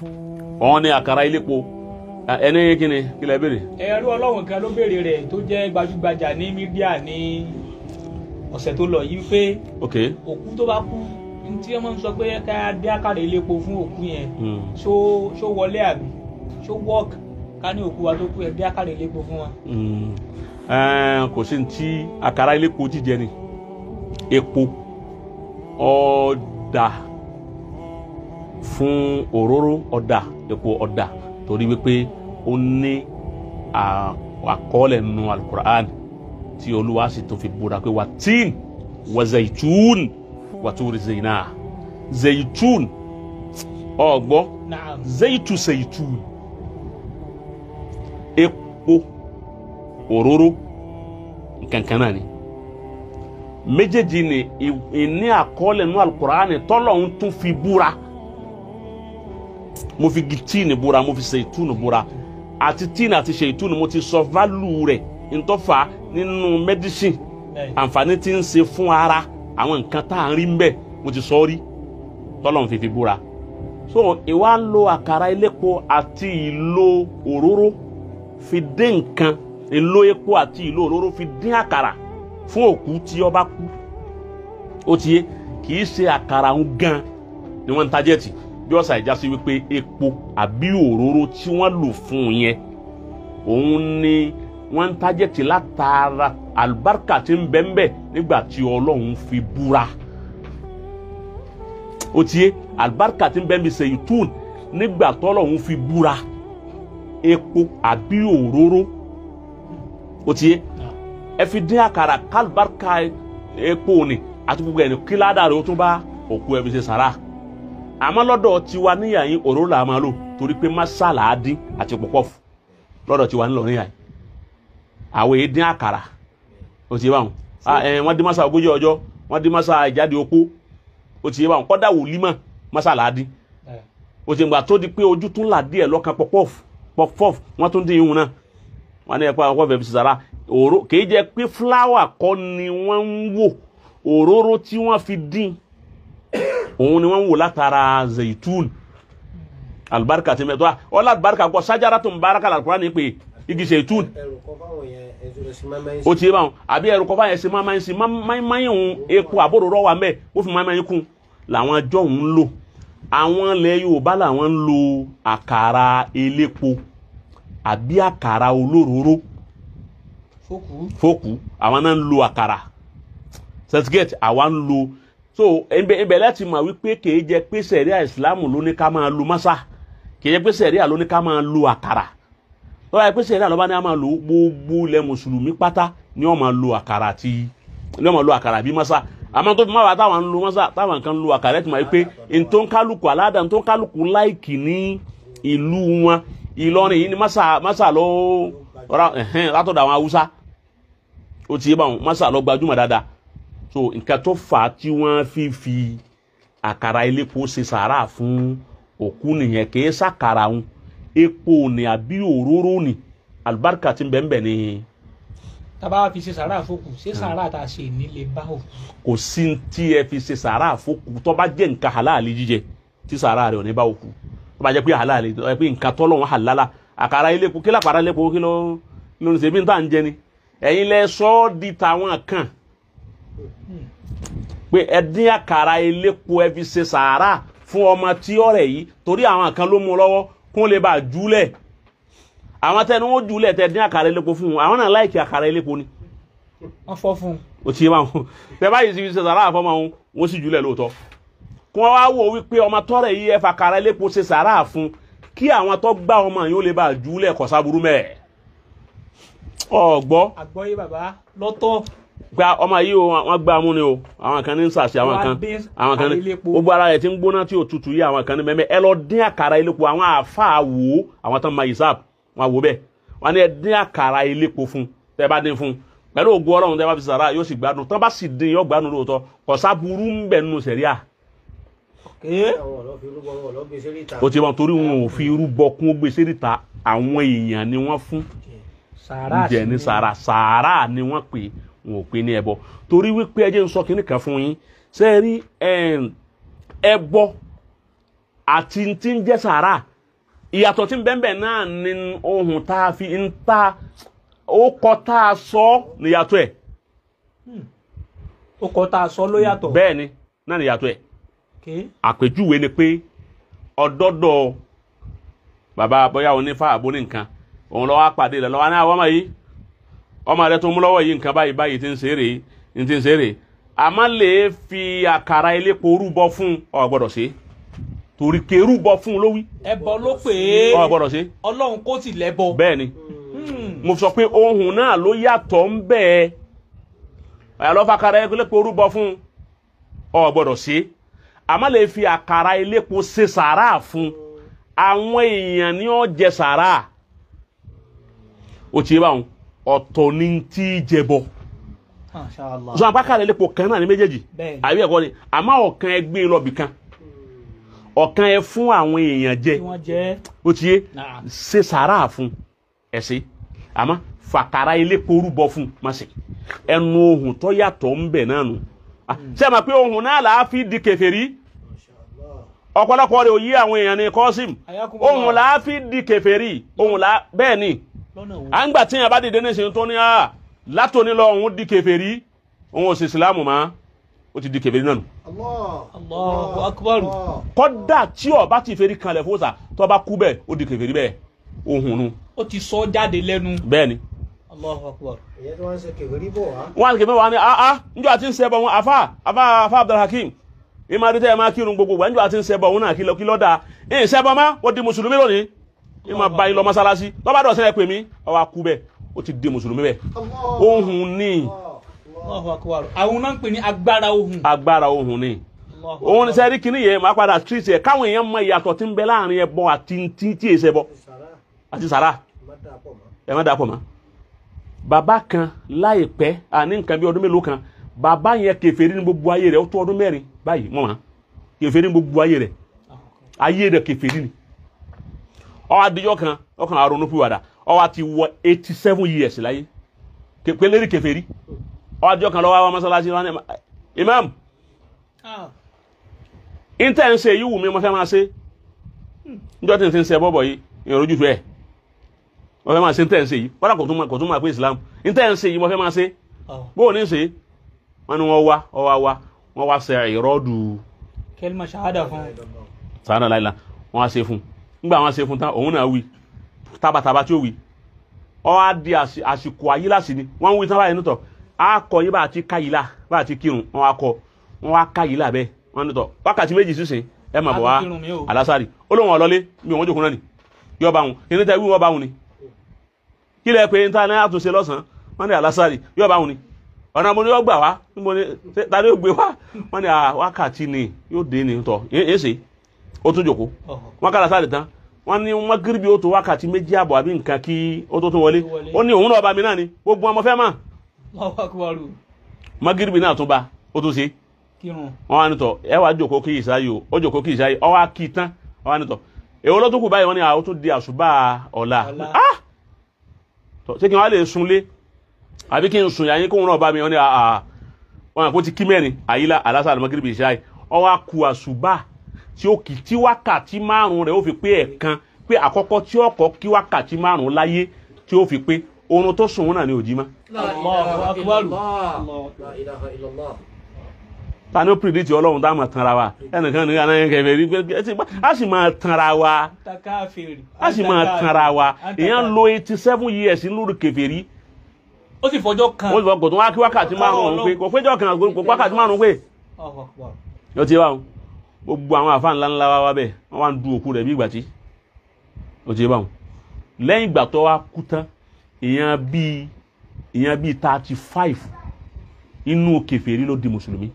ọ̀hún ni àkàrà ilépo ẹni kíni kí lẹ béèrè. ẹrú ọlọ́run kan ló béèrè rẹ̀ tó jẹ́ gbajúgbajà ní mídíà ní ọ̀sẹ̀ tó lọ yìí pé ok òkú tó bá kú ní tí wọ́n máa ń sọ pé ká dé àkàrà ilépo fún òkú yẹn Hmm. ṣó ṣó wọlé àbí ṣó wọ́ọ̀k ká ní òkú wa tó kú ẹ dé àkàrà ilépo fún wa. Hmm. Ẹn, kò sí ní tí àkàrà ilépo jíjẹ ni epo ọ̀dà fún òróró ọ̀dà epo ọ̀dà torí wípé ó ní à- àkọọ́lẹ̀ nínú alukur'an tí olúwa sì tún fi búra pé wà tíìn wà zaitun wà túri zayina zaitun ọgbọ́ naam zaitu zaitun epo òróró nkankan náà ni méjèèjì ni ì- ìní àkọọ́lẹ̀ nínú alukur'ani tọ́lọ́hún tún fi búra mo fi gi tíìnì búra mo fi ṣètúnù búra àti tíìnì àti ṣètúnù mo ti sọ válù rẹ̀ ntọ́fà nínú mẹ́dísìn bẹ́ẹ̀ àǹfààní tí ń ṣe fún ara àwọn nǹkan tá à ń rí ń bẹ̀ mo ti sọ rí tọ́lọ́hún fi fi búra so ìwà ń lo àkàrà elépo àti ìlò òróró fi dín nǹkan ìlò epo àti ìlò òróró fi dín àkàrà fún òkú tí ó bá kú ó ti yé kì í ṣe àkàrà ń gan ni wọ́n ń tajẹ́tì bí ọ̀sà ìjà sí wípé epo àbí òróró tí wọ́n lò fún un yẹn òun ni wọ́n ń tajẹ́tì látara àlùbáríkà tí ń bẹ ń bẹ nígbà tí ọlọ́run fi búra ó ti yé àlùbáríkà tí ń bẹ ń bí sèyítùn nígbà tọ́lọ́run fi búra epo àbí òróró ó ti yé ẹ fi dín àkàrà kálùbáríkà epo ni àti gbogbo ẹni kí ládàá rẹ ó tún bá òkú ẹ fi ṣe sàrà àmọ́ lọ́dọ̀ tiwa níyà yín òróró là máa lò torí pé masala á dín àti pọ̀pọ̀fù lọ́dọ̀ tiwa nílò níyà yín àwọn èyí dín àkàrà ó ti yé báwọn Ah, eh, wọ́n dín masa ogójì ọjọ́ wọ́n dín masa ìjáde opó ó ti yé báwọn kọ́dà wòlímọ̀ masala á dín bẹ́ẹ̀ ó ti gbà tó di pé ojú tún là díẹ̀ lọ́kàn pọ̀pọ̀fù pọ̀pọ̀fù wọ́n tún dín ihun náà wọ́n ní ẹ̀pọ̀ àwọn fẹ́ẹ́ fi sàrà òró kìí jẹ́ pé fúláwà kọ́ ni wọ́n ń wò òróró tí wọ́n fi dín òun ni wọ́n ń wò látara zaitun alibarika ti mẹ́tọ́ ọlá alibarika kọ́ sájára tó ń bára kàlà kúrò ní pé igi zaitun ẹrù kan fáwọn yẹn ẹjọ rẹ sí máa máa ń ó ti yé báwọn àbí ẹrù kọ́ báyẹn ṣe máa máa ń sin máa ń hun epo àbòrò wà mẹ́ ó fi máa máa ń kún làwọn ẹjọ́ ń lò àwọn ilẹ̀ Yorùbá làwọn ń lo àkàrà elépo àbí àkàrà olóróró fókù fóòkù àwọn náà ń lo àkàrà certificate àwa ń lo so ibẹ̀ ibẹ̀ láti mọ̀ wípé kìí jẹ́ pé sẹ̀ríà ìsìlámù ló ní ká máa lo mọ́sá kìí jẹ́ pé sẹ̀ríà ló ní ká máa lo àkàrà tó bá yẹ pé sẹ̀ríà ló bá ní ká máa lo gbogbo ilẹ̀ mùsùlùmí pátá ni wọ́n máa lo àkàrà àti ni wọ́n máa lo àkàrà bí mọ́sá àmọ́ tó fi máa wà táwọn ń lo mọ́sá táwọn kan ń lo àkàrà ẹ̀ ti mọ̀ wípé ntòǹkálùkù aládà ntòǹkálùkù láìkì ní ìlú wọn Ìlọrin yìí ni mọ́sá mọ́sá ló ra ẹ̀hẹ́n látọ̀dọ̀ àwọn Haúsá ó ti yé báwọn mọ́sá lọ gbajúmọ̀ dáadáa so nǹkan tó fà á tí wọ́n fi fi àkàrà elépo ṣe sàárà fún òkú nìyẹn kì í sàkàrà òun epo ni àbí òróró ni àlùbáríkà tí ń bẹ ń bẹ ni tábà wá fi ṣe sàrà fókù ṣé sàrà tá a ṣe nílé bá òkú kò sí tí ẹ fi ṣe sàárà fókù tó bá jẹ́ nǹkan halali jíjẹ tí sàárà rẹ̀ ò ní bá òkú tó bá jẹ́ pé halali tó bá jẹ́ pé nǹkan tọ́lọ́wọ́n halala àkàrà elépo kí lápàrà elépo kí ló kí ló ń ṣe bí n tà ń jẹ ni ẹ̀yin lẹ sọ ọ́ di tàwọn kan pé ẹ dín àkàrà elépo ẹ fi ṣe sàárà fún ọmọ tí ọ̀rẹ́ yìí torí àwọn kan ló mú un lọ́wọ́ kún lè bá a júlẹ̀ àwọn tẹni wọn júlẹ̀ tẹ dín àkàrà elépo fún wọn àwọn náà láìkí àkàrà elépo ni wọn fọ́ fún un o ti yé wọn tẹ báyìí sì fi ṣe sàárà fọmọ wọn wọn sì júlẹ̀ lóòótọ́ kí wọn wá wò wípé ọmọ tọrẹ yìí ẹ fa àkàrà elépo ṣe sàárà fún kí àwọn tó gbá ọmọ yìí ó lè bá a júlẹ̀ kọsáburú mẹ ọgbọ àgbọ́yé bàbá lọ́tọ̀ gba ọmọ yìí o wọn gbá mú ni o àwọn kan ní sàṣẹ àwọn Wọ́n á kan dín àwọn kan àkàrà ní elépo. gbogbo ara rẹ̀ ti ń gbóná tí ò tutù yìí àwọn kan ní mẹ́mẹ́ ẹ lọ dín àkàrà elépo àwọn àáfàá wò ó àwọn tán ma ìsáàb wọn wò bẹ́ẹ̀ wọn ní ẹ dín àkàrà elépo fún tẹ́ bá dín fún pẹ̀lú ògùn ọlọ́run tẹ́ bá fi sàrà yóò sì gbádùn tán bá sì dín yóò gbádùn lóòótọ́ kọ̀sá burú ń bẹ̀ nínú sẹ̀ríà ké àwọn ọ̀lọ́ fi rúbọ wọn ọ̀lọ́ gbé sí ríta. ó ti wọn torí wọn ò fi irú bọ kún ó gbé sẹ́ríta àwọn èèyàn ni wọ́n fún sàrà jẹ ní sàrà sàrà ni wọ́n pè wọn ò pè ní ẹbọ torí wípé ẹ jẹ́ n sọ kínní kan fún yín ṣe é rí ẹm, ẹbọ àti tí ń jẹ́ sàrà ìyàtọ̀ tí ń bẹ́ẹ̀ náà ni ohun tá a fi ń ta ó kọ́ tá a sọ níyàtọ̀ ẹ̀ ó kọ́ tá a sọ ló yàtọ̀. bẹ́ẹ̀ ni náà níyàtọ̀ ẹ̀ Okay. àpèjúwe ni pé ọdọdọ bàbá bóyá onífà àbóní nǹkan òun lọ́wọ́ apàdé rẹ̀ lọ́wọ́ ní àwọn ọmọ yìí ọmọ rẹ̀ tó mú lọ́wọ́ yìí nǹkan báyìí báyìí ti ń ṣeré ní ti ń ṣeré àmọ́ lè fi àkàrà elépo rúbọ fún ọ gbọ́dọ̀ ṣe torí ké rúbọ fún ló wí ẹbọ ló pè é ọ gbọ́dọ̀ ṣe ọlọ́run kò sì lẹ́bọ. bẹ́ẹ̀ ni Hmm. mo sọ pé ohun náà ló yàtọ̀ ń bẹ́ẹ̀ ọ̀yà lọ́ọ́ fàkàrà elépo rúbọ fún ọ gbọ́dọ̀ ṣe àmọ́ lè fi àkàrà elépo ṣe sàrà fún àwọn èèyàn ní ó jẹ sàrà ó ti yé báwọn ọ̀tọ̀ ní tí í jẹbọ Masha Allah. sọ àpákàrà elépo kan náà ní méjèèjì Bẹ́ẹ̀ni. àbí ẹ̀kọ́ ni àmọ́ ọ̀kan ẹ gbé lọ́bì kan ọ̀kan ẹ fún àwọn èèyàn jẹ tí wọ́n jẹ́ ó ti yé náà. ṣe sàrà fún ẹsẹ àmọ́ fàkàrà elépo rúbọ fún má ṣe ẹnu ohun tó yàtọ̀ ń bẹ náà nù Ah, ṣé ẹ mọ̀ pé ohun náà là á fi di kèfèrí ọ̀pọ̀lọpọ̀ rẹ̀ ò yí àwọn èèyàn ní kọ́sìm Ayakumullah. ohun là á fi di kèfèrí ohun là á bẹ́ẹ̀ ni lọ́nà wo. à ń gbà tí yẹn bá dìde ní ìsìn tó ní à látòní lọ òun di kèfèrí òun ò sì ìsìlámù mọ́ ó ti di kèfèrí náà nù Allah. Allahu akbar. Allah. kọ́dà tí ó bá ti fèrí kanlẹ̀ fóòsà tó bá kú bẹ́ẹ̀ ó di kèfèrí bẹ́ẹ̀ ohun nu ó ti sọ jáde lẹ́nu. bẹ́ẹ̀ ni Allahu akbar. ìyẹn tí wọ́n ń ṣe kèwérí bò wá. wọn àti kẹfẹ wa ni ah ah njọ àti ń ṣẹbọ wọn afa afa afa abdulhakeem ìmọ̀ àdìtẹ́ ẹ̀ máa kírun gbogbo wa njọ àti ń ṣẹbọ wọn náà kí lọ kí lọ dáa ẹ̀ ń ṣẹbọ má ó di mùsùlùmí lónìí ìmọ̀ bá yín lọ mọ́sálásí lọ́ba dọ̀ sẹ́yìn pè mí ọwọ́ akú bẹ́ẹ̀ ó ti di mùsùlùmí bẹ́ẹ̀ Allah. ohun ní Allahu akbar. àwọn náà ń pè ní agbára ohun. agbára ohun ní Allahu òun ní akbar. sẹ́rí kìíní yẹn máa padà street yẹ káwọn èèyàn mọ ìyàtọ̀ tí ń bẹ láàrin ẹbọ àti tí tí èsẹ bọ Sàrà àti sàrà má dà pọ̀ mọ́. ẹ má dà pọ̀ mọ́ bàbá kan láìpẹ́ àní nǹkan bí ọdún mélòó kan bàbá yẹn kèfèrí ní gbogbo ayé rẹ̀ ó tó ọdún mẹ́rin báyìí wọ́n mọ̀ kèfèrí ní gbogbo ayé rẹ̀ ayé rẹ̀ kèfèrí ni ó wá dijọ́ kan ọkàn àrùn pìwàdà ó wá ti wọ eighty seven years láyé Ke- pélérí kèfèrí ó wá dijọ́ kan lọ́wọ́ àwọn mọ́sálásí wọn ni imam Ah. intẹ́ ń ṣe yìí wù mí mo fẹ́ máa ṣe njọ́ tí n ti ń ṣe bọ́bọ̀ yìí ìrọ̀jú tó ẹ̀ mo fẹ́ máa ṣe intẹ́ ń ṣe yìí kọ́dà kò tún máa kò tún máa pé Islam intẹ́ ń ṣe yìí mo fẹ́ máa ṣe Oh. bó o ní ṣe wọn ni wọn wá wọn wá wá wọn wá ṣe ìrọ́dù kẹlima ṣahada fún. sàánà láìla wọn wá ṣe fún nígbà wọn ṣe fún tán òun náà wí tábàtàbà tí ó wí ọ á di àsì- àsìkò ayílàsì ni wọn ń wí tán báyìí nítọ á kọ yí bá àti káyìlá bá àti kírun wọn wá kọ wọn wá káyìlá bẹ́ẹ̀ wọn nítọ wákàtí méjì sísìn ẹ mà bọ̀ A wá tún kírun mi o. alásàrì ó lóun ọlọlé mi ò wọn jókòó náà ni yọ bá wọn kí ní tẹ wí wọn bá wọn ni kí lẹ pé níta ní àtúnṣe lọ́sàn-án wọn ní alásàrì yọ bá wọn ni ọ̀nà mo ní yọ gbà wá níbo ni ṣé ta ni yóò gbé wá wọn ní à, wákàtí ni yóò dé ni tọ ẹ ṣe ó tún jòkó Oh. wọn kára sáré tán wọn ní wọn gíríbi ó tó wákàtí méjì àbọ̀ àbí nǹkan kí ó tó tún wọlé Wọlé. ó ní òun náà bá mi náà ni gbogbo ọmọ fẹ́ mà Allahu akbar. magiribi náà tún bá ó tún ṣe kírun. wọn wá nítọ ẹ wàá jòkó kí ìsáyé o ó jòkó kí ìsáyé ọ wá kí tán ọ wá nítọ èwo ló tún kù báyìí wọn ní àwọn tó di àṣùbà ọ̀la Ọ̀la. Ah! Tọ, ṣé kí wọn á lè sunlé àbí kí n sùn yàyín kóun náà bá mi wọn ní àà wọn àpò ti kí mẹ́rin àyílá alásàlù magiribi ìsáyé ọ wá ku àṣùbà tí ó kì tí wákàtí márùn rẹ̀ ó fi pé ẹ̀kan pé àkọ́kọ́ tí ó kọ́ kí wákàtí márùn láyé tí ó fi pé oorun tó sùn wọn náà ní òjì má Allahu akbar. La ilaha illallah. ta ni ó pìrìdìtì ọlọ́run tá a máa tanra wa ẹnìkan ní anáyẹn kẹfẹ rí pé ẹ ti bá- a sì máa tanra wa takafiri. a sì máa tanra wa èèyàn lo eighty seven years lórí kèfèrí ó sì fọjọ́ kan. ó sì fọ kò tún wá kí wákàtí márùn-ún pé kò péjọ kan kò kò wákàtí márùn-ún pé Allahu akbar. yóò ti wá o gbogbo àwọn àfa ńlá ńlá wa wá bẹ́ẹ̀ wọ́n wá ń du òkú rẹ̀ bí ìgbà tí ó ti wá o lẹ́yìn ìgbà tó wá kú tán èèyàn bíi èèyàn bíi thirty five inú kèfèrí ló di mùsùlùmí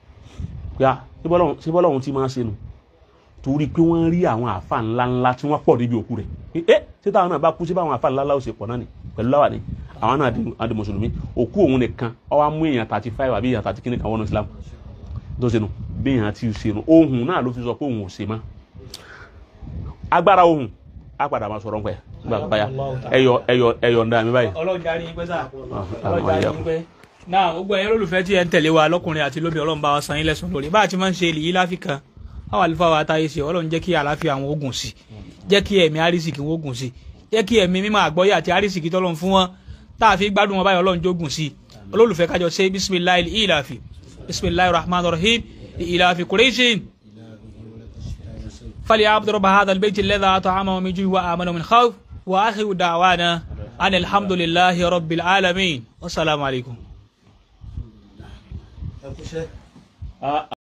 pé a ṣé bọ́lá òun ti máa ṣe nu torí pé wọ́n rí àwọn àfa ńlá ńlá tí wọ́n pọ̀ níbi òkú rẹ̀ ẹ ṣé táwọn náà bá kú sí báwọn àfa ńlá ńlá ó ṣe pọ̀ náà ni pẹ̀lú láwà ni àwọn náà di- á di mùsùlùmí òkú òun nìkan ó wá mú èèyàn thirty five àbí èèyàn thirty kíní kan wọnú Islam tó ṣe nu bí èèyàn ti ṣe nu ohun náà ló fi sọ pé òun ò ṣe mọ́ agbára ohun á padà máa sọ̀rọ̀ pẹ̀ nígbà tó báyà ẹyọ ẹyọ ẹyọ ń dá mi báyìí. ọlọ́run darí yín pẹ́ sá. Ah, ọlọ́run darí yín pẹ́. náà gbogbo ẹ̀yin olólùfẹ́ tí ẹ ń tẹ̀lé wa lọ́kùnrin àti lóbìnrin ọlọ́run bá wa san yín lẹ́sùn lórí bá a ti máa ń ṣe èlì yìí láfíkà àwọn àlùfáà wa táyé sí ọlọ́run jẹ́ kí àlàáfíà àwọn ogun sí jẹ́ kí ẹ̀mí àrísìkí wọn ogun sí jẹ́ kí ẹ̀mí mímọ́ àgbọ́yé àti àrísìkí tọ́lọ́run fún wọn tá a fi gbádùn wọn báyìí ọlọ́run jógun sí olólùfẹ́ kájọ ṣe bisimilahi ilafi bisimilahi rahman rahim ilafi kureishin fali abdu rabba hadha albayt alladhi at'ama min ju'i wa amana min khawf wa akhiru da'wana an alhamdulillahi rabbil alamin wassalamu alaikum ẹ kúṣẹ́. Ah,